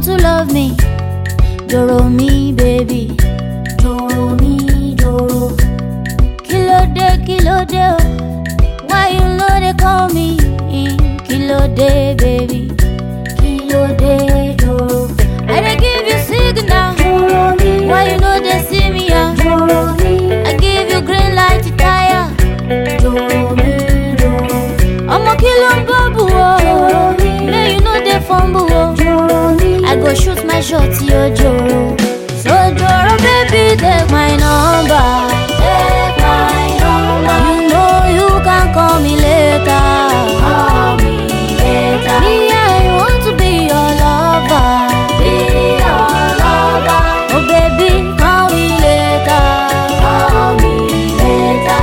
to love me. Doro mi, baby. Doro mi, doro. Kílódé, kílódé, oh. Why you know they call me? Kílódé, baby. Kílódé, doro. I dey give you signal. Doro mi, Why you know they see me, ah? doro mi, I give you green light to tire. doro mi, doro, Ọmọ kí ló ń bọ́bù o? May you no dey fumble o. doro mi. I go shoot my shot yo joro. So joro baby take my number. Take my number, You know you can call me later. call me later. Me I want to be your lover. Be your lover, Oh baby call me later. call me later.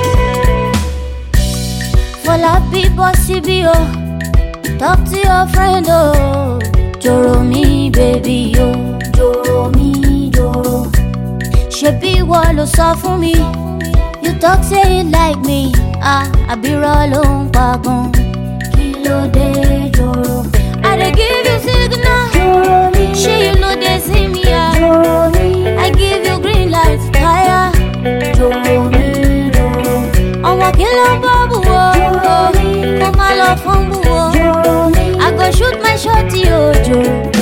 Fọlá bí bọ́ síbí o. Talk to your friend o. Joro mi baby o. Doro mi, doro, ṣebí ìwọ ló sọ fún mi you talk say you like me ah àbírọ̀ ló ń pa gan kí ló dé doro? i dey give you signal Doro mi, ṣé you no dey see me ah doro mi, i give you green light tire doro mi, doro, ọmọ kí ló ń bọ́ bù wọ́ kó má lọ fún bù wọ́ doro mi, i go shoot my shot yóò jò